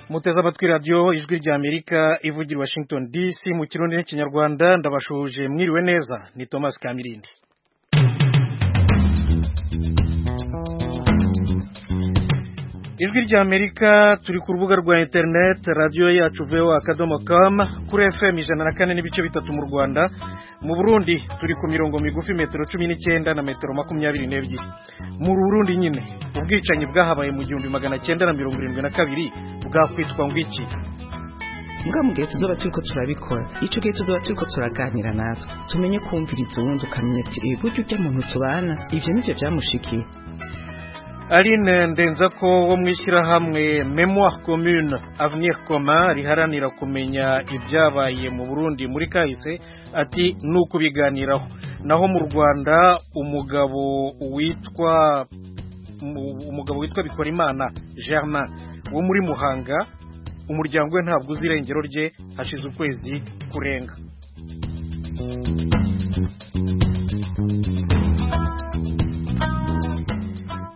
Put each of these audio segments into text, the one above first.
muteze amatwi radiyo ijwi ry'amerika ivugira washington dc mu kirundi n'ikinyarwanda ndabashuje mwiriwe neza ni thomas kamirindi ijwi ry'amerika turi ku rubuga rwa interineti radiyo yacu voa akadomo kamu kuri fm ijana na kane n'ibice bitatu mu rwanda mu burundi turi ku mirongo migufi metero cumi n'icyenda na metero makumyabiri n'ebyiri mu burundi nyine ubwicanyi bwahabaye mu gihumbi magana cyenda na mirongo irindwi na kabiri bwakwitwa ngo iki mbwa mu gihe tuzoba turiko turabikora ico gihe tuzoba turiko turaganira natwe tumenye kumviriza uwundi ukamenya ati "Eh, burya urya muntu tubana ivyo nivyo vyamushikiye Aline Ndenzako wo mu ishyirahamwe Memoire Commune Avenir Commun riharanira kumenya ibyabaye mu Burundi muri kahise ati ni ukubiganiraho naho mu Rwanda umugabo witwa mu- umugabo witwa Bikorimana Germain wo muri Muhanga umuryango we ntabwo uzi irengero rye hashize ukwezi kurenga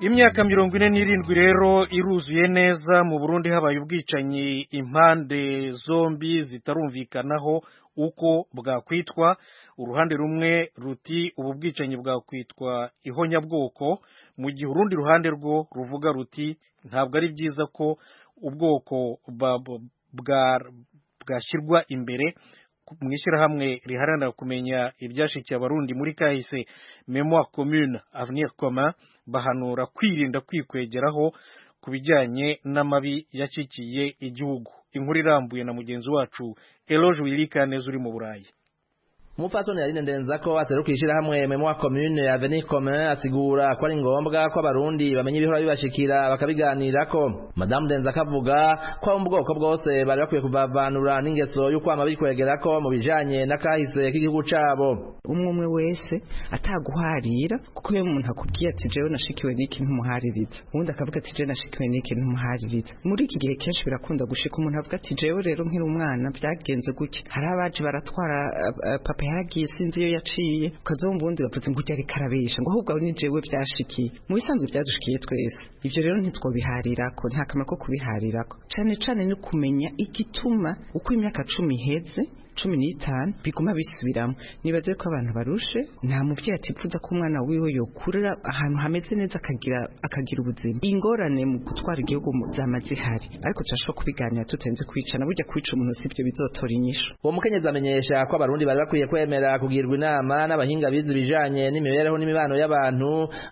imyaka mirongo ine n'irindwi rero iruzuye neza mu burundi habaye ubwicanyi impande zombi zitarumvikanaho uko bwakwitwa uruhande rumwe ruti ubu bwicanyi bwakwitwa ihonyabwoko mu gihe urundi ruhande rwo ruvuga ruti ntabwo ari byiza ko ubwoko ba- bu- bwa- bwashyirwa imbere mu ishyirahamwe riharanira kumenya ibyashikiye abarundi muri kahise memoire commune avenir commun bahanura kwirinda kwikwegeraho ku bijyanye n'amabi yashyikiye igihugu inkuru irambuye na mugenzi wacu eloge wirikaneza uri mu burayi umupfasoni yarine ndenzako aserukira ishyirahamwe memoire commune ya avenir commun asigura ko ari ngombwa ko abarundi bamenya ibihora bibashikira bakabiganirako madamu ndenzako avuga ko abo mu bwoko bwose bari bakwiye kuvavanura n'ingeso y'ukwama bikwegerako mu bijanye n'akahise k'igihugu cabo umwe umwe wese ataguharira kuko iyo umuntu akubwiye ati jewe nashikiwe n'iki ntumuhaririza uwundi akavuga ati jewe nashikiwe n'iki ntumuhaririza muri iki gihe kenshi birakunda gushika umuntu avuga ati jewe rero nkiri umwana byagenze gutya hari abaje baratwara eh, eh, papa yaragiye sinzi iyo yaciye ukazomva uwundi bavuze ngo ujya ariko arabesha ngo ahubwo ni jewe byashikiye mu bisanzwe byadushikiye twese ibyo rero ntitwobiharirako nta kamaro ko kubiharirako cane cane ni kumenya igituma uko imyaka cumi iheze cumi n'itanu biguma bisubiramo nibaze ko abantu barushe nta mubyeyi atipfuza ko umwana wiwe yokurira ahantu hameze neza akagira akagira ubuzima ingorane mu gutwara igihugu mu- zama zihari ariko turashobora kubiganira tutenze kwicana burya kwica umuntu si byo bizotora inyishu uwo mukenyezi amenyesha ko abarundi bari bakwiye kwemera kugirwa inama n'abahinga bize ibijanye n'imibereho n'imibano y'abantu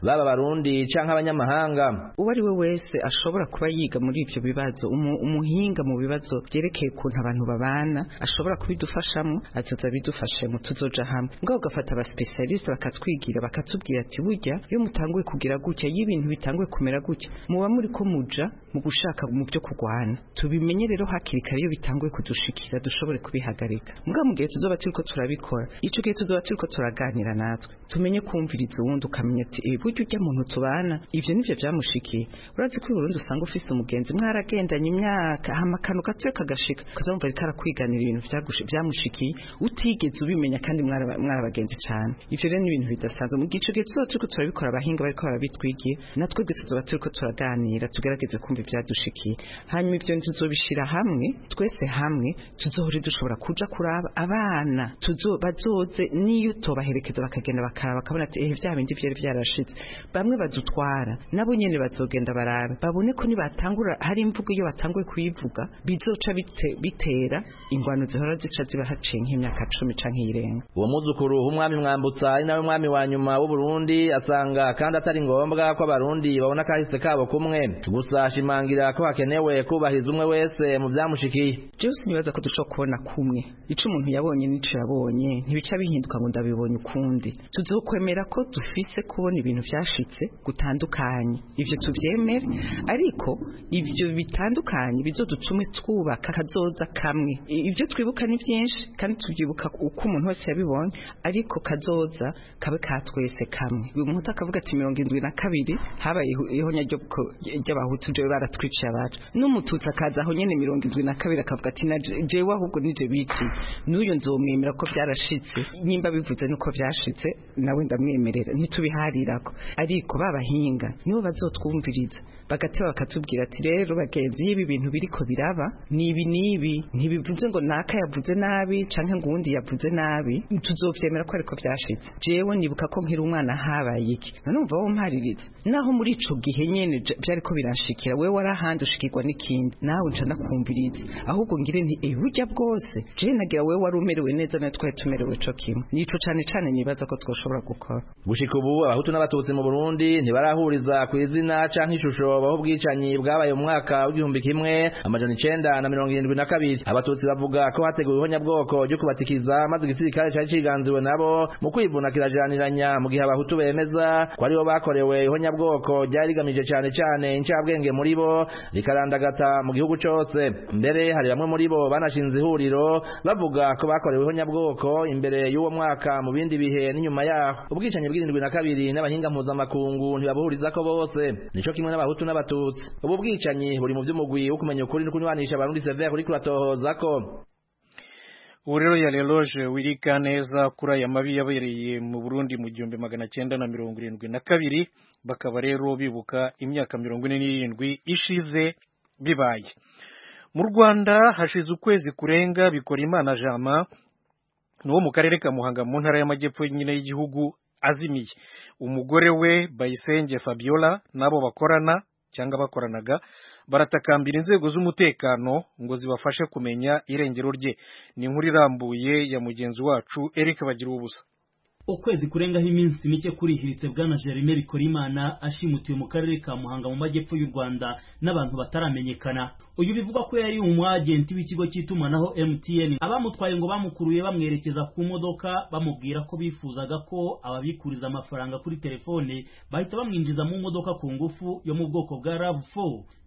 baba abarundi canke abanyamahanga uwo ari we wese ashobora kuba yiga muri ibyo bibazo umu- umuhinga mu bibazo byerekeye ukuntu abantu babana ashobora kubidufashamo azoza abidufashemo tuzoja hamwe mbwa ugafata abasipesialisite bakatwigira bakatubwira ati burya iyo mutanguye kugira gutya iyo ibintu bitanguye kumera gutya muba muri ko muja mu gushaka mu byo kurwana tubimenye rero hakiri kare iyo bitanguye kudushikira dushobore kubihagarika mbwa mu gihe tuzoba turiko turabikora ico gihe tuzoba turiko turaganira natwe tumenye kumviriza uwundi ukamenya ati "Eh, burya urya muntu tubana ivyo nivyo vyamushikiye urazi ko i burundi usanga ufise umugenzi mwaragendanye imyaka hama akantu gatoya kagashika ukazamva ariko arakwiganira ibintu vyagushe- vyamushikiye utigeze ubimenya kandi mwara- mwarabagenzi cane ivyo rero ni ibintu bidasanzwe mu gihe ico gihe tuzoba turiko turabikora abahinga bariko barabitwigiye natwe gwe tuzoba turiko turaganira tugerageze kumva ivyadushikiye hanyuma ivyo tuzobishira hamwe twese hamwe tuzohore dushobora kuja kuraba abana tuzo bazoze n'iyo utobaherekeza bakagenda bakaraba bakabona ati ehe vya bindi vyari vyarashitse bamwe badutwara nabo nyene bazogenda barabe babone ko nibatangura hari imvugo iyo batanguye kuyivuga bizoca bite- bitera ingwano zihora zica ziba haciye nk'imyaka cumi canke irenga uwo muzukuru w'umwami mwambutsa ari nawe mwami wa nyuma w'uburundi asanga kandi atari ngombwa ko abarundi babona akahise kabo kumwe gusa ashimangira ko hakenewe kubahiriza umwe wese mu vyamushikiye jewe sinibaza ko dushobora kubona kumwe ico umuntu yabonye n'ico yabonye ntibica bihinduka ngo ndabibonye ukundi tuzokwemera ko dufise kubona ibintu vyashitse gutandukanye ivyo tuvyemere ariko ivyo bitandukanye bizodutume twubaka kazoza kamwe I- ivyo twibuka ni vyinshi kandi tuvyibuka uko umuntu wese yabibonye ariko kazoza kabe ka twese kamwe umuntu akavuga ati mirongo indwi na kabiri habaye ihu- ihonya ryo ku- ry'abahutu jewe baratwiciye abacu n'umututsi akaza aho nyene mirongo indwi na kabiri akavuga ati na je- jewe ahubwo nije biki n'uyu nzomwemera ko vyarashitse nyimba bivuze nuko vyashitse nawe ndamwemerera ntitubiharirako ariko babahinga nibo bazotwumviriza bagateba bakatubwira ati rero bagenzi y'ibi bintu biriko biraba ni ibi n'ibi ntibivuze ngo naka yavuze nabi canke ngo uwundi yavuze nabi tuzovyemera ko ariko vyashitse jewe nibuka ko nkiri umwana habaye iki nanumva wo mpariritse naho muri ico gihe nyene j- vyariko biranshikira wewe warahandi ushikirwa n'ikindi nawe nca nakumviriza ahubwo ngire nti eh burya bwose jewe nagira wewe wari umerewe neza natwe twari tumerewe co kimwe nico cane cane nibaza ko twoshobora gukora gushika ubu abahutu n'abatutsi mu burundi ntibarahuriza ku izina canke ishusho baho ubwicanyi bwabaye mu mwaka w'igihumbi kimwe amajana icenda na mirongo irindwi na kabiri abatutsi bavuga ko hateguwe ihonyabwoko ryo kubatikiza maze igisirikare cari ciganziwe nabo mu kwivuna kirajaniranya mu gihe abahutu bemeza ko aribo bakorewe ihonyabwoko ryari rigamije cane cane incabwenge muri bo rikarandagata mu gihugu cose mbere hari bamwe muri bo banashinze ihuriro bavuga ko bakorewe ihonyabwoko imbere y'uwo mwaka mu bindi bihe n'inyuma yaho ubwicanyi bw'irindwi na kabiri n'abahinga mpuzamakungu ntibabuhurizako bose nico kimwe n'abahutu n'abatutsi ubu bwicanyi buri mu vy'umugwi wo kumenya ukuri no kunywanisha abarundi severe kuri kuratohozako ubu rero ya reloge wirika neza kuri aya mabi yabereye mu burundi mu gihumbi magana cyenda na mirongo irindwi na kabiri bakaba rero bibuka imyaka mirongo ine n'irindwi ishize bibaye mu rwanda hashize ukwezi kurenga bikora imana jama ni uwo mu karere ka muhanga mu ntara y'amajyepfo nyine y'igihugu azimiye umugore we bayisenge fabiola n'abo bakorana cyangwa bakoranaga baratakambira inzego z'umutekano ngo zibafashe kumenya irengero rye ni inkuru irambuye ya mugenzi wacu eric bagira ubusa ukwezi kurengaho iminsi mike kurihiritse bwana Jeremie Bikorimana ashimutiwe mu karere ka Muhanga mu majyepfo y'u Rwanda n'abantu bataramenyekana uyu bivuga ko yari umu agent w'ikigo cy'itumanaho MTN abamutwaye ngo bamukuruye bamwerekeza ku modoka bamubwira ko bifuzaga ko ababikuriza amafaranga kuri telefone bahita bamwinjiza mu modoka ku ngufu yo mu bwoko bwa RAV4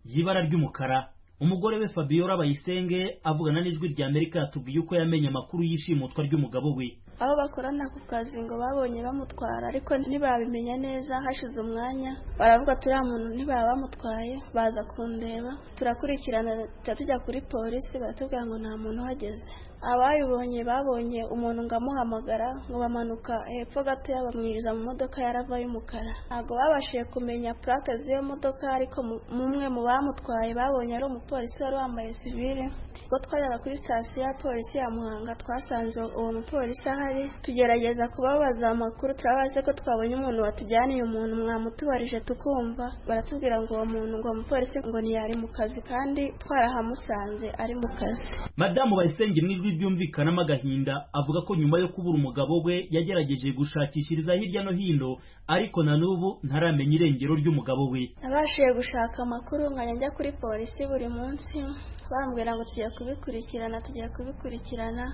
y'ibara ry'umukara umugore we Fabiola Bayisenge avugana n'ijwi rya Amerika yatubwiye uko yamenye amakuru y'ishimutwa ry'umugabo we abo bakorana ku kazi ngo babonye bamutwara ariko ntibabimenya neza hashize umwanya baravuga turiya muntu ntibaba bamutwaye baza kundeba turakurikirana tuba tujya kuri polisi baratubwira ngo nta muntu uhageze abayibonye babonye umuntu ngo amuhamagara ngo bamanuka hepfo gatoya bamwinjiza mu modoka ya rava y'umukara ntabwo babashije kumenya purake z'iyo modoka ariko mu- umwe mu bamutwaye babonye ari umupolisi wari wambaye sivile ubwo twajyaga kuri sitasiyo ya polisi ya muhanga twasanze uwo mupolisi ahari tugerageza kubabaza amakuru turabaze ko twabonye umuntu watujyaniye umuntu mwamutubarije tukumva baratubwira ngo uwo muntu ngo uwo mupolisi ngo ntiyari mu kazi kandi twarahamusanze ari mu kazi madamu bayisenge mu ijwi ryumvikanamo agahinda avuga ko nyuma yo kubura umugabo we yagerageje gushakishiriza hirya no hino ariko na n'ubu ntaramenya irengero ry'umugabo we nabashije gushaka amakuru nkajya njya kuri polisi buri munsi bambwira ngo tugiye kubikurikirana tugiye kubikurikirana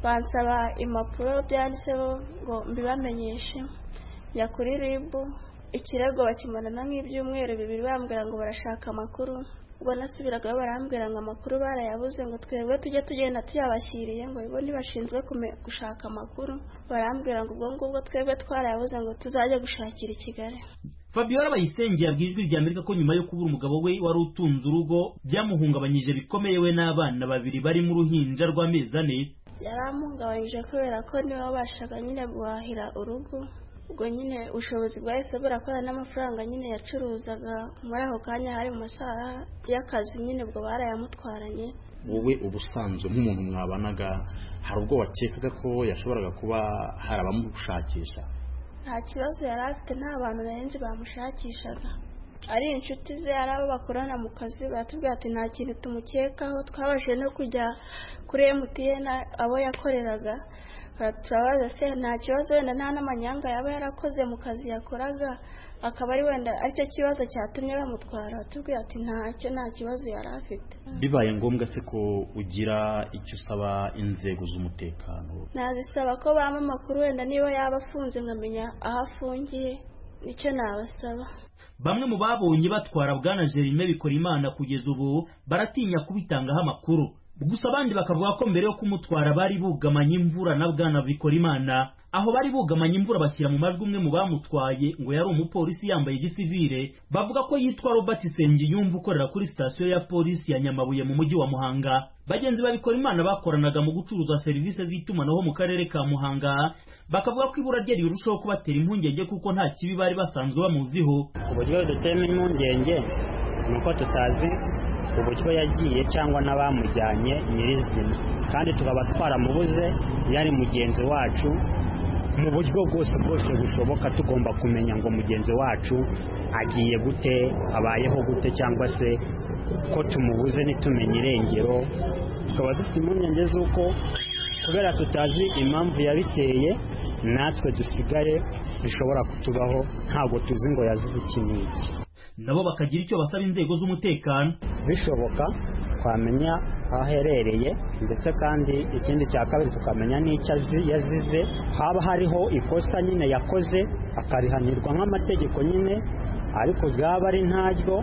bansaba impapuro byanditseho ngo mbibamenyeshe njya kuri ribu ikirego bakimanana nk'ibyumweru bibiri bambwira ngo barashaka amakuru ubwo nasubiragayo barambwira ngo amakuru barayabuze ngo twebwe tujye tugenda tuyabashyiriye ngo bo ntibashinzwe kume- gushaka amakuru barambwira ngo ubwo ngubwo twebwe twarayabuze ngo tuzajye gushakira i kigali fabiola bayisenge yabwiye ijwi rya amerika ko nyuma yo kubura umugabo we wari utunze urugo byamuhungabanyije bikomeye we n'abana babiri bari mu ruhinja rw'amezi ane yaramuhungabanyije kubera ko niwe wabashaga nyine guhahira urugo ubwo nyine ubushobozi bwahise burakora n'amafaranga nyine yacuruzaga muri ako kanya hari mu masaha y'akazi nyine ubwo barayamutwaranye wowe ubusanzwe nk'umuntu mwabanaga hari ubwo wakekaga ko yashoboraga kuba hari abamushakisha nta kibazo yari afite nta bantu barenze bamushakishaga ari inshuti ze ari abo bakorana mu kazi baratubwira ati nta kintu tumukekaho twabashije no kujya kuri emutiyeni abo yakoreraga Bara- turabaza se nta kibazo wenda nta n'amanyanga yaba yarakoze mu kazi yakoraga akaba ari wenda aricyo kibazo cyatumye bamutwara batubwira ati ntacyo nta kibazo yari afite bibaye ngombwa se ko ugira icyo usaba inzego z'umutekano nazisaba ko bampa amakuru wenda niba yaba afunze nkamenya aho afungiye nicyo nabasaba bamwe mu babonye batwara bwana Jerime Bikorimana kugeza ubu baratinya kubitangaho amakuru gusa abandi bakavuga ko mbere yo kumutwara bari bugamanye imvura na bwana Bikorimana aho bari bugamanye imvura bashyira mu majwi umwe mu bamutwaye ngo yari umupolisi yambaye igisivire bavuga ko yitwa Robert Sengiyumva ukorera kuri sitasiyo ya polisi ya Nyamabuye mu mujyi wa Muhanga bagenzi ba Bikorimana bakoranaga mu gucuruza serivisi z'itumanaho mu karere ka Muhanga bakavuga ko ibura rye rirushaho kubatera impungenge kuko nta kibi bari basanzwe bamuziho uburyo dutema impungenge ni uko tutazi uburyo yagiye cyangwa n'abamujyanye nyirizina kandi tukaba twaramubuze yari mugenzi wacu mu buryo bwose bwose bushoboka tugomba kumenya ngo mugenzi wacu agiye gute abayeho gute cyangwa se ko tumubuze ntitumenye irengero tukaba dufite impungenge z'uko kubera tutazi impamvu yabiteye natwe dusigaye bishobora kutubaho ntabwo tuzi ngo yazize iki n'iki nabo bakagira icyo basaba inzego z'umutekano bishoboka twamenya aho aherereye ndetse kandi ikindi cya kabiri tukamenya n'icyo azi yazize haba hariho ikosa nyine yakoze akarihanirwa nk'amategeko nyine ariko byaba ari ntaryo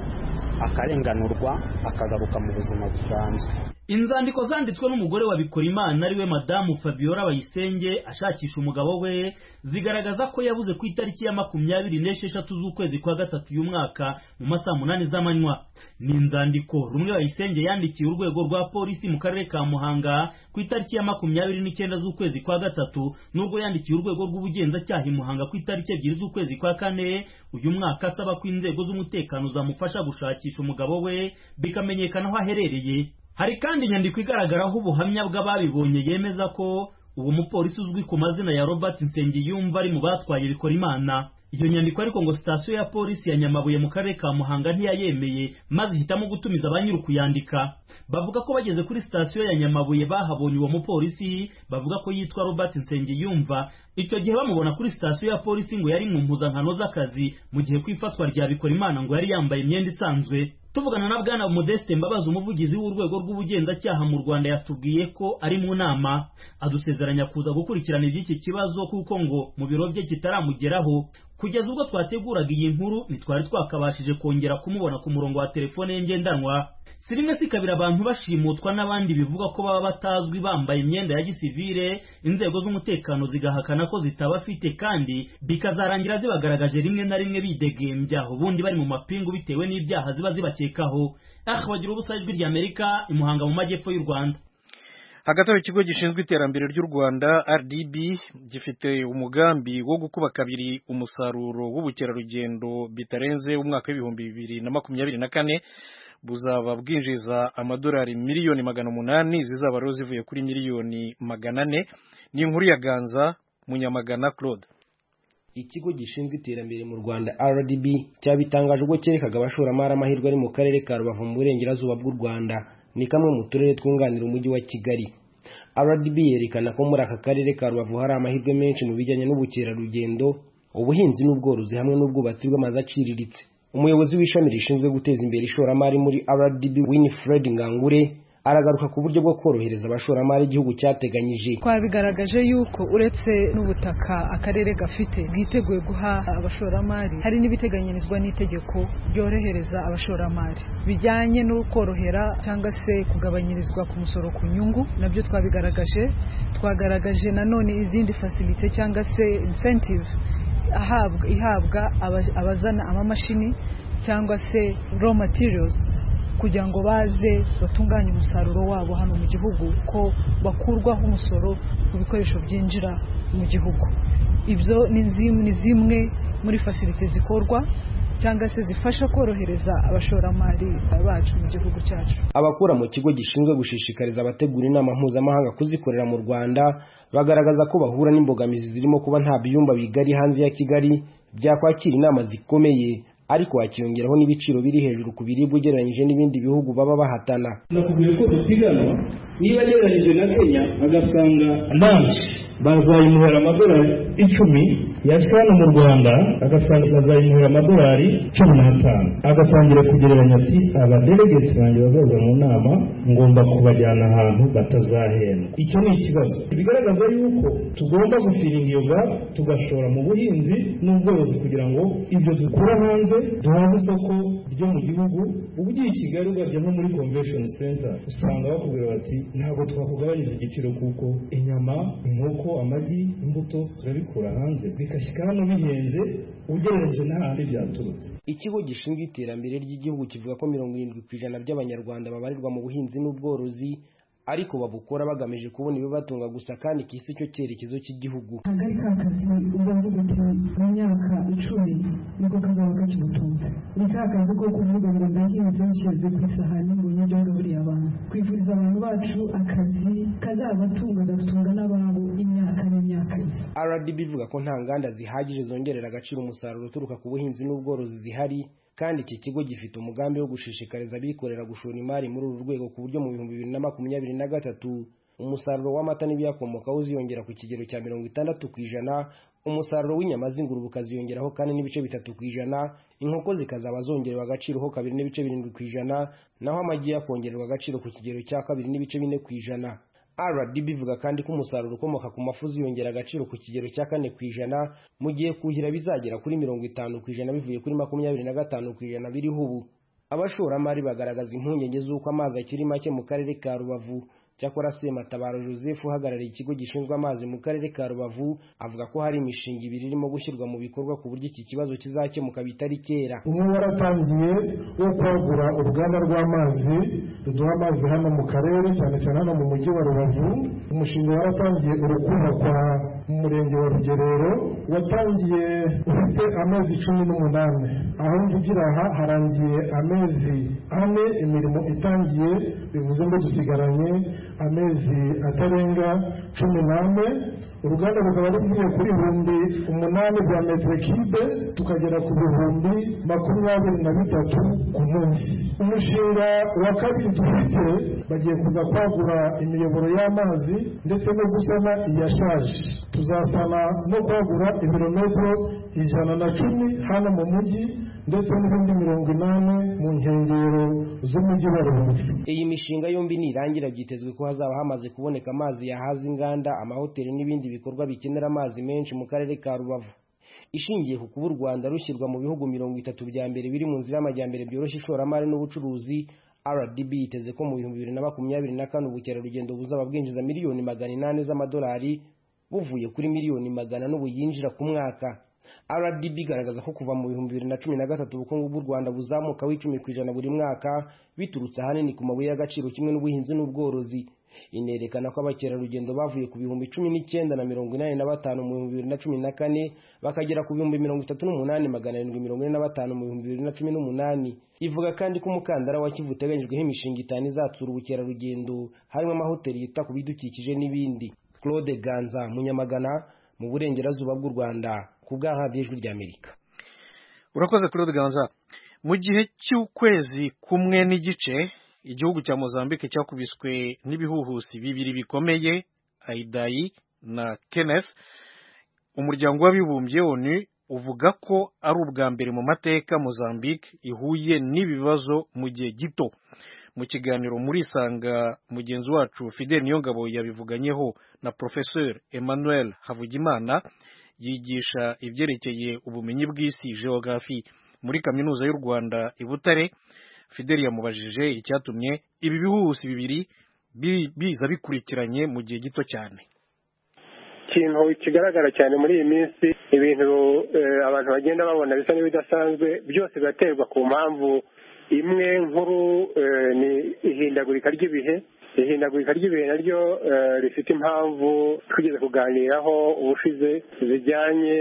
akarenganurwa akagaruka mu buzima busanzwe inzandiko zanditswe n'umugore wa Bikorimana ariwe madamu Fabiola Bayisenge ashakisha umugabo we zigaragaza ko yabuze ku itariki ya makumyabiri n'esheshatu z'ukwezi kwa gatatu uyu mwaka mu masaha munani z'amanywa ni inzandiko rumwe Bayisenge yandikiye urwego rwa polisi mu karere ka Muhanga ku itariki ya makumyabiri n'icyenda z'ukwezi kwa gatatu n'ubwo yandikiye urwego rw'ubugenzacyaha i Muhanga ku itariki ebyiri z'ukwezi kwa kane uyu mwaka asaba ko inzego z'umutekano zamufasha gushakisha umugabo we bikamenyekana aho aherereye hari kandi inyandiko igaragaraho ubuhamya bw'ababibonye yemeza ko uwo mupolisi uzwi ku mazina ya robert nsengiyumva ari mu batwaye bikora imana iyo nyandiko ariko ngo sitasiyo ya polisi ya nyamabuye mu karere ka muhanga ntiyayemeye maze ihitamo gutumiza ba nyir'ukuyandika bavuga ko bageze kuri sitasiyo ya nyamabuye bahabonye uwo mupolisi bavuga ko yitwa robert nsengiyumva icyo gihe bamubona kuri sitasiyo ya polisi ngo yari mu mpuzankano z'akazi mu gihe ku ifatwa rya bikora imana ngo yari yambaye imyenda isanzwe tuvugana na bwana modeste mbabazi umuvugizi w'urwego rw'ubugenzacyaha mu rwanda yatubwiye ko ari mu nama adusezeranya kuza gukurikirana iby'iki kibazo kuko ngo mu biro bye kitaramugeraho kugeza ubwo twateguraga iyi nkuru ntitwari twakabashije kongera kumubona ku murongo wa telefone ye ngendanwa si rimwe si kabiri abantu bashimutwa n'abandi bivuga ko baba batazwi bambaye imyenda ya gisivire inzego z'umutekano zigahakana ko zitabafite kandi bikazarangira zibagaragaje rimwe na rimwe bidegembya ubundi bari mu mapingu bitewe n'ibyaha ziba zibakekaho aha bagira ubusa ijwi ry'amerika imuhanga mu majyepfo y'u rwanda hagati aho ikigo gishinzwe iterambere ry'u rwanda rdb gifite umugambi wo gukuba kabiri umusaruro w'ubukerarugendo bitarenze umwaka w'ibihumbi bibiri na makumyabiri na kane buzaba bwinjiza amadolari miliyoni magana umunani zizaba rero zivuye kuri miliyoni magana ane ni inkuru ya ganza munyamagana claude ikigo gishinzwe iterambere mu rwanda rdb cyabitangaje ubwo cyerekaga abashoramari amahirwe ari mu karere ka rubavu mu burengerazuba bw'u rwanda ni kamwe mu turere twunganira umujyi wa kigali rdb yerekana ko muri aka karere ka rubavu hari amahirwe menshi mu bijyanye n'ubukerarugendo ubuhinzi n'ubworozi hamwe n'ubwubatsi bw'amazu aciriritse umuyobozi w'ishami rishinzwe guteza imbere ishoramari muri rdb winifred ngangure aragaruka ku buryo bwo korohereza abashoramari igihugu cyateganyije twabigaragaje yuko uretse n'ubutaka akarere gafite bwiteguye guha abashoramari hari n'ibiteganyirizwa n'itegeko ryorohereza abashoramari bijyanye no korohera cyangwa se kugabanyirizwa ku musoro ku nyungu nabyo twabigaragaje twagaragaje nanone izindi fasilite cyangwa se incentive ihabwa abazana amamashini cyangwa se raw materials kugira ngo baze batunganye umusaruro wabo hano mu gihugu ko bakurwaho umusoro ku bikoresho byinjira mu gihugu ibyo ni zimwe muri fasilite zikorwa cyangwa se zifasha korohereza abashoramari bacu mu gihugu cyacu abakora mu kigo gishinzwe gushishikariza abategura inama mpuzamahanga kuzikorera mu rwanda bagaragaza ko bahura n'imbogamizi zirimo kuba nta byumba bigari hanze ya kigali byakwakira inama zikomeye ariko hakiyongeraho n'ibiciro biri hejuru ku biribwa ugereranyije n'ibindi bihugu baba bahatana nakubwiye ko dupiganwa niba agereranyije na kenya agasanga nanshi bazayimuhera amadolari icumi yashyira hano mu rwanda agasanga bazayimuhera amadolari cumi n'atanu agatangira kugereranya ati abadelegeti banjye bazaza mu nama ngomba kubajyana ahantu batazahembwa icyo ni ikibazo bigaragaza yuko tugomba gufiringa iyo gap tugashora mu buhinzi n'ubworozi kugira ngo ibyo dukura hanze duhaze isoko ryo mu gihugu uba ugiye i kigali ugabye nko muri convention center usanga bakubwira bati ntabwo twakugabanyije igiciro kuko inyama inkoko amagi imbuto turabikura hanze bigashyika hano bihenze ugereranyije n'ahandi byaturutse ikigo gishinzwe iterambere ry'igihugu kivuga ko mirongo irindwi ku ijana by'abanyarwanda babarirwa mu buhinzi n'ubworozi ariko babukora bagamije kubona ibibatunga gusa kandi kisi cyo cyerekezo cy'igihugu ntabwo ari ka kazi uzavuga uti mu myaka icumi niko kazaba kakimutunze ni ka kazi ko kuvuga ngo ndahinze nshyize ku isahani ngo nibyo ngaburiye abantu twifuriza abantu bacu akazi kazabatunga gatunga n'ababo imyaka n'imyaka isa rdb ivuga ko nta nganda zihagije zongerera agaciro umusaruro uturuka ku buhinzi n'ubworozi zihari kandi iki kigo gifite umugambi wo gushishikariza abikorera gushora imari muri uru rwego ku buryo mu bihumbi bibiri na makumyabiri na gatatu umusaruro w'amata n'ibiyakomokaho uziyongera ku kigero cya mirongo itandatu ku ijana umusaruro w'inyama z'ingurube ukaziyongeraho kandi n'ibice bitatu ku ijana inkoko zikazaba zongerewe agaciro ho kabiri n'ibice birindwi ku ijana naho amagi yakongererwa agaciro ku kigero cya kabiri n'ibice bine ku ijana rdb ivuga kandi ko umusaruro ukomoka ku mafu uziyongera agaciro ku kigero cya kane ku ijana mu gihe kuhira bizagera kuri mirongo itanu ku ijana bivuye kuri makumyabiri na gatanu ku ijana biriho ubu abashoramari bagaragaza impungenge z'uko amazi akiri make mu karere ka rubavu cyakora sematabaro joseph uhagarariye ikigo gishinzwe amazi mu karere ka rubavu avuga ko hari imishinga ibiri irimo gushyirwa mu bikorwa ku buryo iki kibazo kizakemuka bitari kera umwe waratangiye wo kwagura uruganda rw'amazi ruduha amazi hano mu karere cyane cyane hano mu mujyi wa rubavu umushinga waratangiye uri kubakwa mu murenge wa rugerero watangiye ufite amezi cumi n'umunani aho mvugira aha harangiye amezi ane imirimo itangiye bivuze ngo dusigaranye amezi atarenga cumi n'ane uruganda rukaba rukwiye kuri ibihumbi umunani bya metero kibe tukagera ku bihumbi makumyabiri na bitatu ku munsi umushinga wa kabiri dufite bagiye kuza kwagura imiyoboro y'amazi ndetse no gusana iyashaje tuzasana no kwagura ibirometero ijana na cumi hano mu mujyi ndetse n'ibindi mirongo inani mu nkengero z'umujyi wa rubavu iyi mishinga yombi nirangira byitezwe ko hazaba hamaze kuboneka amazi yahaza inganda amahoteli n'ibindi bikorwa bikenera amazi menshi mu karere ka rubavu ishingiye ku kuba u rwanda rushyirwa mu bihugu mirongo itatu bya mbere biri mu nzira y'amajyambere byoroshya ishoramari n'ubucuruzi rdb yiteze ko mu bihumbi bibiri na makumyabiri na kane ubukerarugendo buzaba bwinjiza miliyoni magana inani z'amadolari buvuye kuri miliyoni magana n'ubu yinjira ku mwaka rdb igaragaza ko kuva mu bihumbi bibiri na cumi na gatatu ubukungu bw'u rwanda buzamuka w'icumi ku ijana buri mwaka biturutse ahanini ku mabuye y'agaciro kimwe n'ubuhinzi n'ubworozi inerekana ko abakerarugendo bavuye ku bihumbi cumi n'icyenda na mirongo inani na batanu mu bihumbi bibiri na cumi na kane bakagera ku bihumbi mirongo itatu n'umunani magana arindwi mirongo ine na batanu mu bihumbi bibiri na cumi n'umunani ivuga kandi ko umukandara wa kivu uteganyijweho imishinga itanu izatsura ubukerarugendo harimo amahoteli yita ku bidukikije n'ibindi claude ganza munyamagana mu burengerazuba bw'u rwanda ku bw'ahabi ijwi ry'amerika urakoze claude ganza mu gihe cy'ukwezi kumwe n'igice igihugu cya mozambique cyakubiswe n'ibihuhusi bibiri bikomeye aidayi na kenneth umuryango w'abibumbye onu uvuga ko ari ubwa mbere mu mateka mozambique ihuye n'ibibazo mu gihe gito mu kiganiro muri isanga mugenzi wacu fidel niyongabo yabivuganyeho na professeur emmanuel havugimana yigisha ibyerekeye ubumenyi bw'isi geografi muri kaminuza y'u rwanda i butare fidel yamubajije icyatumye ibi bihuhusi bibiri biza bikurikiranye mu gihe gito cyane ikintu kigaragara cyane muri iyi minsi ibintu abantu bagenda babona bisa n'ibidasanzwe byose biraterwa ku mpamvu imwe nkuru ni ihindagurika ry'ibihe ihindagurika ry'ibihe naryo rifite impamvu twigeze kuganiraho ubushize zijyanye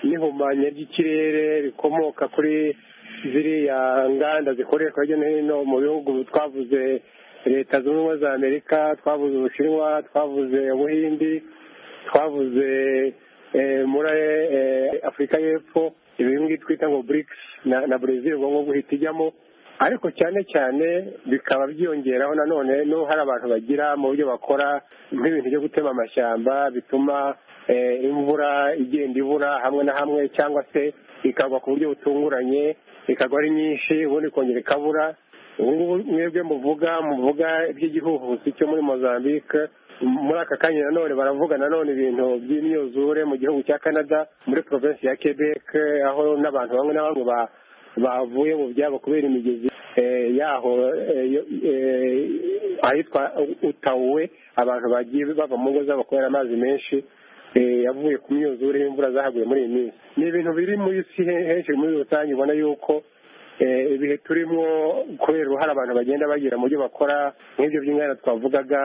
n'ihumanya ry'ikirere rikomoka kuri ziriya nganda zikoreshwa hirya no hino mu bihugu twavuze leta zunze ubumwe za amerika twavuze ubushinwa twavuze ubuhindi twavuze muri afurika y'epfo ibi ngibi twita ngo burikisi na brezil ubwo guhita ijyamo ariko cyane cyane bikaba byiyongeraho nanone n'ubu hari abantu bagira mu buryo bakora nk'ibintu byo gutema amashyamba bituma imvura igenda ibura hamwe na hamwe cyangwa se ikagwa ku buryo butunguranye ikagwa ari nyinshi ubundi ikongera ikabura ubungubu mwebwe muvuga muvuga iby'igihuhusi cyo muri mozambique muri aka kanya nanone baravuga nanone ibintu by'imyuzure mu gihugu cya canada muri provinsi ya quebec aho n'abantu bamwe na bamwe bavuye mu byabo kubera imigezi yaho ahitwa utawuwe abantu bagiye bava mu ngo zabo kubera amazi menshi yavuye ku myuzure y'imvura zahaguye muri iyi minsi ni ibintu biri muri isi henshi muri rusange ubona yuko ibihe turimo kubera uruhare abantu bagenda bagira mu byo bakora nk'ibyo by'inganda twavugaga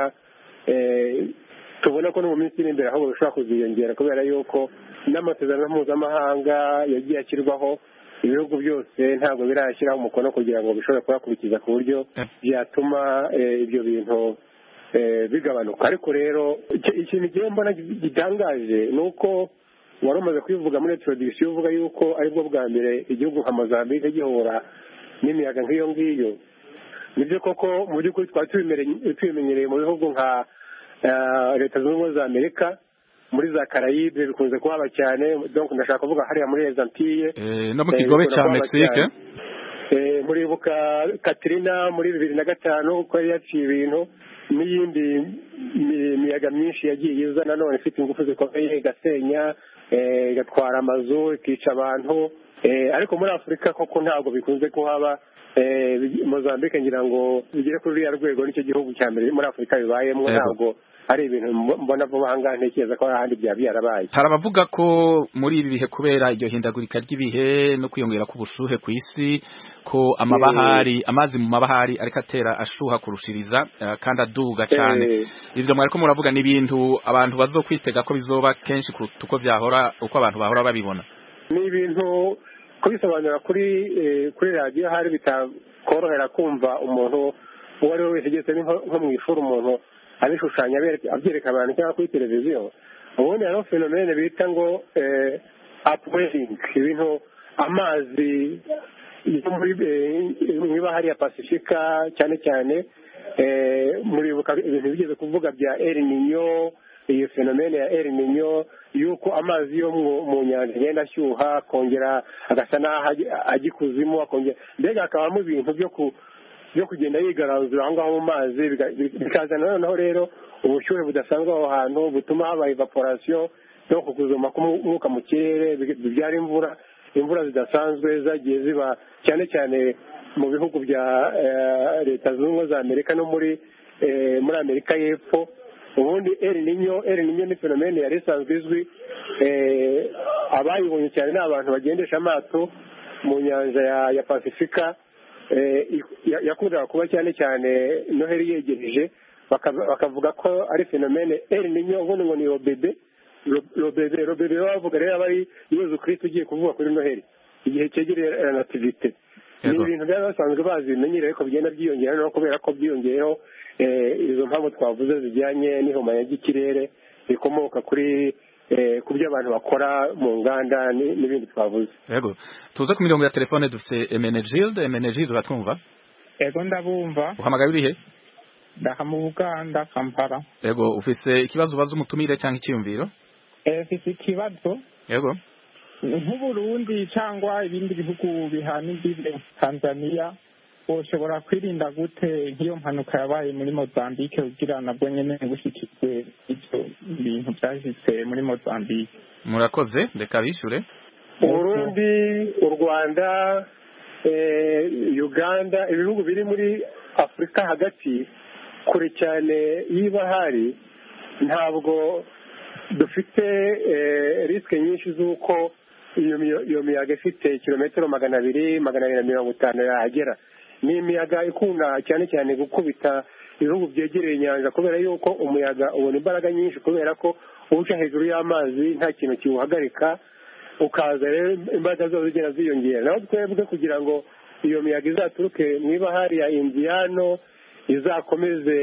tubona ko no mu minsi iri imbere ahubwo bishobora kuziyongera kubera yuko n'amasezerano mpuzamahanga yagiye ashyirwaho ibihugu byose ntabwo birashyiraho umukono kugira ngo bishobore kuyakurikiza ku buryo byatuma ibyo bintu bigabanuka ariko rero ikintu kimwe mbona gitangaje ni uko wari umaze kubivuga muri introdisiyo uvuga yuko aribwo bwa mbere igihugu nka mozambique gihura n'imiyaga nk'iyo ngiyo nibyo koko mu by'ukuri twari tubimenyereye mu bihugu nka leta zunze ubumwe za amerika muri za karayibe bikunze kuhaba cyane donc ndashaka kuvuga hariya muri ezantiye no mu kigobe cya mexique muribuka katrina muri bibiri na gatanu uko yari yaciye ibintu n'iyindi miyaga myinshi yagiye iza nanone ifite ingufu zikomeye igasenya igatwara amazu ikica abantu ariko muri afurika koko ntabwo bikunze kuhaba mozambique ngira ngo bigere kuri ruriya rwego nicyo gihugu cya mbere muri afurika bibayemo ntabwo hari ibintu mbona vuba ahangaha ntekereza ko hari ahandi byaba byarabaye hari abavuga ko muri ibi bihe kubera iryo hindagurika ry'ibihe no kwiyongera k'ubushuhe ku isi ko amabahari amazi mu mabahari ariko atera ashuha kurushiriza kandi aduga cyane ibyo mwari ko muravuga ni ibintu abantu bazokwitega ko bizoba kenshi kuruta uko byahora uko abantu bahora babibona ni ibintu kubisobanura kuri kuri radiyo hari bitakorohera kumva umuntu uwo ari we wese ugeze nko mu ishuri umuntu abishushanya abyereka abantu cyangwa kuri televiziyo ubundi hariho fenomene bita ngo apuweringi ibintu amazi mu ibahari ya pasifika cyane cyane muribuka ibintu bigeze kuvuga bya eriniyo iyo fenomene ya eriniyo yuko amazi yo mu nyanja agenda ashyuha akongera agasa n'aho ajya ikuzimu akongera mbega hakabamo ibintu byo ku byo kugenda yigaranzura aho ngaho mu mazi bikazana noneho rero ubushyuhe budasanzwe aho hantu butuma haba evaporasiyo no kuzuma k'umwuka mu kirere bibyara imvura imvura zidasanzwe zagiye ziba cyane cyane mu bihugu bya leta zunze ubumwe za amerika no muri muri amerika y'epfo ubundi erinyo erinyo ni fenomene yari isanzwe izwi abayibonye cyane ni abantu bagendesha amato mu nyanja ya pasifika yakundaga kuba cyane cyane noheli yegereje bakavuga ko ari fenomene eri ninyo ubundi ngo ni robebe robebe robebe bavuga rero aba ari yezu kirisiti ugiye kuvuga kuri noheli igihe cyegereye nativite ni ibintu byari basanzwe bazi bimenyereye ariko bigenda byiyongera no kubera ko byiyongeyeho izo mpamvu twavuze zijyanye n'ihumanya ry'ikirere rikomoka kuri ku byo abantu bakora mu nganda n'ibindi twavuze yego tuze ku mirongo ya telefone dufite emenegilde emenegilde uratwumva yego ndabumva uhamagara urihe ndaha mu buganda kampala yego ufite ikibazo ubaza umutumire cyangwa icyiyumviro mfite ikibazo yego nk'uburundi cyangwa ibindi bihugu bihana imbibe tanzania ushobora kwirinda gute nk'iyo mpanuka yabaye muri mozambique ugira nabwo nyine bushyikijwe ibyo bintu byashyitse muri mozambique murakoze reka bishyure uburundi u rwanda uganda ibihugu biri muri afurika hagati kure cyane y'ibahari ntabwo dufite risike nyinshi z'uko iyo miyaga ifite kilometero magana abiri magana abiri na mirongo itanu yahagera ni imiyaga ikunda cyane cyane gukubita ibihugu byegereye inyanja kubera yuko umuyaga ubona imbaraga nyinshi kubera ko uca hejuru y'amazi nta kintu kiwuhagarika ukaza rero imbaraga zose zigenda ziyongera naho twebwe kugira ngo iyo miyaga izaturuke niba hari ya indiyano izakomeze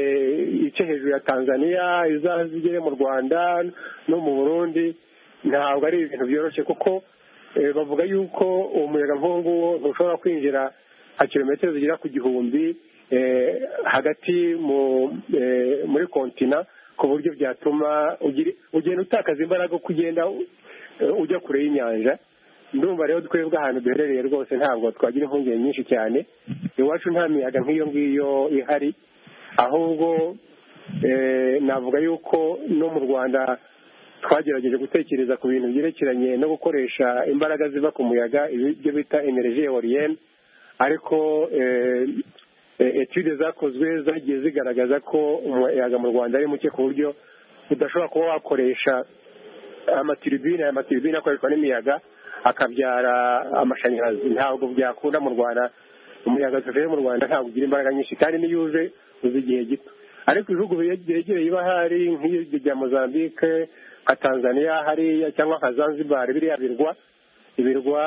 ice hejuru ya tanzania izigere mu rwanda no mu burundi ntabwo ari ibintu byoroshye kuko bavuga yuko uwo muyaga nk'uwo nguwo ntushobora kwinjira nka kilometero zigera ku gihumbi hagati muri kontina ku buryo byatuma ugenda utakaza imbaraga uko ugenda ujya kure y'inyanja ndumva rero twebwe ahantu duherereye rwose ntabwo twagira impungenge nyinshi cyane iwacu nta miyaga nk'iyo ngiyo ihari ahubwo navuga yuko no mu rwanda twagerageje gutekereza ku bintu byerekeranye no gukoresha imbaraga ziva ku muyaga ibyo bita energie eolienne ariko etude zakozwe zagiye zigaragaza ko umuyaga mu rwanda ari muke ku buryo udashobora kuba wakoresha amatiribine aya matiribine akoreshwa n'imiyaga akabyara amashanyarazi ntabwo byakunda mu rwanda umuyaga tuvuye mu rwanda ntabwo ugira imbaraga nyinshi kandi n'iyo uje uzi igihe gito ariko ibihugu byegereye ibahari nk'ibyo bya mozambique nka tanzania hariya cyangwa nka zanzibar biriya birwa ibirwa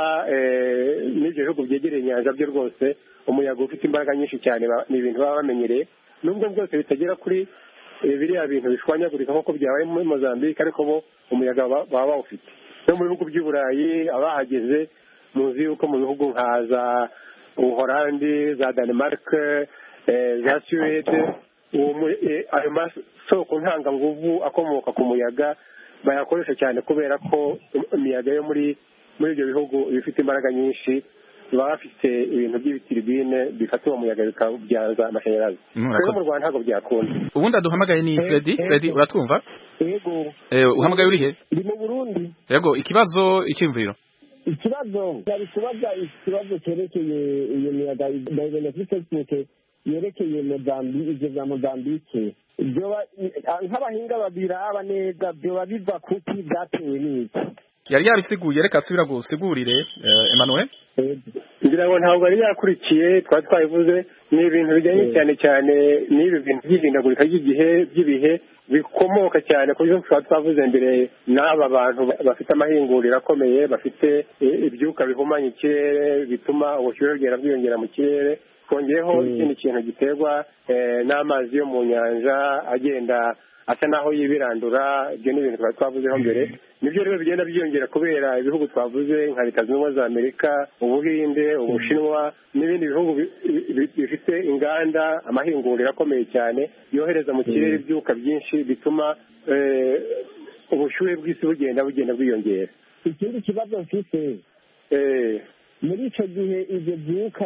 n'ibyo bihugu byegereye inyanja byo rwose umuyaga ufite imbaraga nyinshi cyane ni ibintu baba bamenyereye nubwo bwose bitagera kuri biriya bintu bishwanyagurika nk'uko byabaye muri mozambique ariko bo umuyaga baba bawufite no mu bihugu by'i burayi abahageze muzi yuko mu bihugu nka za ubuhorandi za denmark za suwede ayo masoko ntangabuvu akomoka ku muyaga bayakoresha cyane kubera ko imiyaga yo muri muri ibyo bihugu ibifite imbaraga nyinshi baba bafite ibintu by'ibitiribine bifata uwo muyaga bikabyaza amashanyarazi rero mu rwanda ntabwo byakunda ubundi aduhamagaye ni fredi fredi uratwumva uhamagaye uri he ndi mu burundi yego ikibazo icyumviro ikibazo cyari kubaza ikibazo cyerekeye iyo miyaga dayivenefisesike yerekeye mozambi ibyo bya mozambike nk'abahinga babiraba neza byoba biva kuki byatewe n'iki yari yabisiguye reka asubira gusigurire emanuwe ngira ngo ntabwo yari yakurikiye twari twabivuze ni ibintu bijyanye cyane cyane n'ibi bintu by'ihindagurika ry'igihe by'ibihe bikomoka cyane ku byo twaba twavuze mbere n'aba bantu bafite amahinguriro akomeye bafite ibyuka bihumanya ikirere bituma ubushyuhe bwera bwiyongera mu kirere twongeyeho ikindi kintu giterwa n'amazi yo mu nyanja agenda asa naho yibirandura ibyo ni ibintu twari twavuzeho mbere nibyo rero bigenda byiyongera kubera ibihugu twavuze nka leta zunze ubumwe za amerika ubuhinde ubushinwa n'ibindi bihugu bifite inganda amahinguriro akomeye cyane yohereza mu kirere ibyuka byinshi bituma ubushyuhe bw'isi bugenda bugenda bwiyongera ikindi kibazo mfite muri icyo gihe ibyo byuka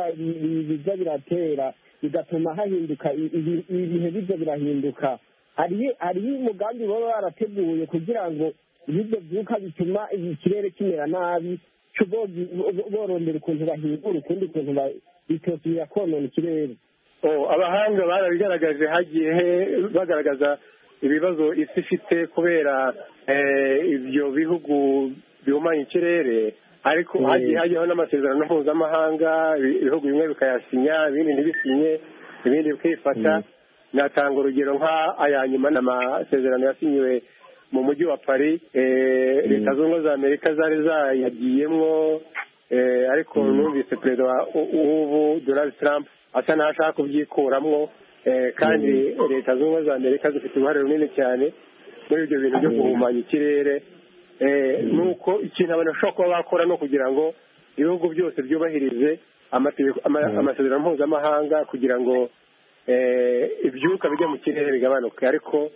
biza biratera bigatuma hahinduka ibihe bijya birahinduka hariho umugambi baba barateguye kugira ngo ibyo byuka bituma ikirere kimera nabi borondera ukuntu bahingura ukundi ukuntu bitosubira konona ikirere abahanga barabigaragaje hagiye bagaragaza ibibazo isi ifite kubera ibyo bihugu bihumanya ikirere ariko hagiye hajyaho n'amasezerano mpuzamahanga ibihugu bimwe bikayasinya ibindi ntibisinye ibindi bikifata natanga urugero nk'aya nyuma ni amasezerano yasinyiwe mu mujyi wa paris leta zunze ubumwe za amerika zari zayagiyemo ariko numvise perezida w'ubu donald trump asa n'aho ashaka kubyikuramwo kandi leta zunze ubumwe za amerika zifite uruhare runini cyane muri ibyo bintu byo guhumanya ikirere ni uko ikintu abantu bashobora kuba bakora ni ukugira ngo ibihugu byose byubahirize amasezerano mpuzamahanga kugira ngo ibyuka bijya mu kirere bigabanuke ariko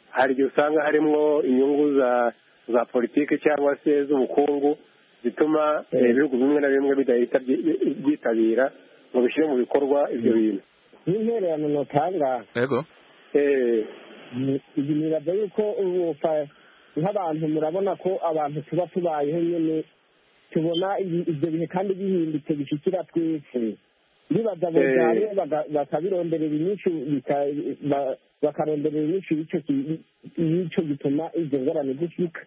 hari igihe usanga harimo inyungu za za politiki cyangwa se z'ubukungu zituma ibihugu bimwe na bimwe bidahita byitabira ngo bishyire mu bikorwa ibyo bintu n'intererano notanga yego iyi miraga yuko nk'abantu murabona ko abantu tuba tubayeho nyine tubona ibyo bihe kandi bihindutse bishikira twese bibaza bugari bakabironderera inyinshi bakaronderera inyinshi y'icyo gituma izo ngorane zishika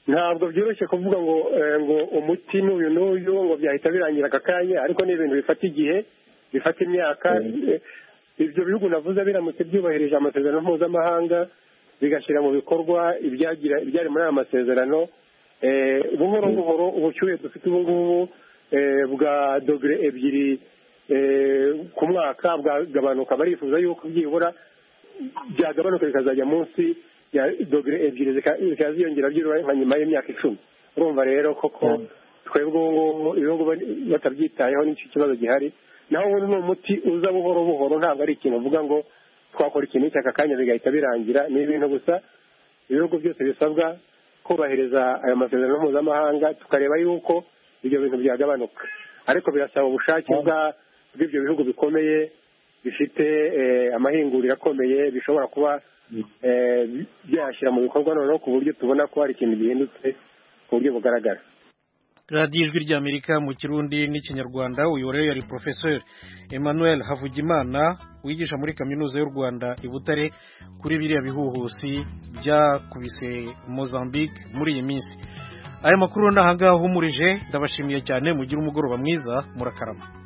ntabwo byoroshye kuvuga ngo ngo umuti n'uyu n'uyu ngo byahita birangira aka kanya ariko ni ibintu bifata igihe bifata imyaka ibyo bihugu navuze biramutse byubahirije amasezerano mpuzamahanga bigashyira mu bikorwa ibyari muri aya masezerano buhoro buhoro ubushyuhe dufite ubu ngubu bwa dogere ebyiri ku mwaka bwagabanuka barifuza yuko byibura byagabanuka bikazajya munsi ya dogere ebyiri zikaba ziyongera byibura nka nyuma y'imyaka icumi urumva rero koko twebwe ubu ngubu ibihugu batabyitayeho n'icyo kibazo gihari naho ubundi ni umuti uza buhoro buhoro ntabwo ari ikintu uvuga ngo twakora ikintu cy'aka kanya bigahita birangira ni ibintu gusa ibihugu byose bisabwa kubahiriza ayo masezerano mpuzamahanga tukareba yuko ibyo bintu byagabanuka ariko birasaba ubushake bwa bw'ibyo bihugu bikomeye bifite amahinguriro akomeye bishobora kuba byashyira mu bikorwa noneho ku buryo tubona ko hari ikintu gihindutse ku buryo bugaragara radiyo ijwi ry'amerika mu kirundi n'ikinyarwanda uyu rero yari porofesori emmanuel havugimana wigisha muri kaminuza y'u rwanda i butare kuri biriya bihuhusi byakubise mozambique muri iyi minsi aya makuru ni ahangahumurije ndabashimiye cyane mugire umugoroba mwiza murakarama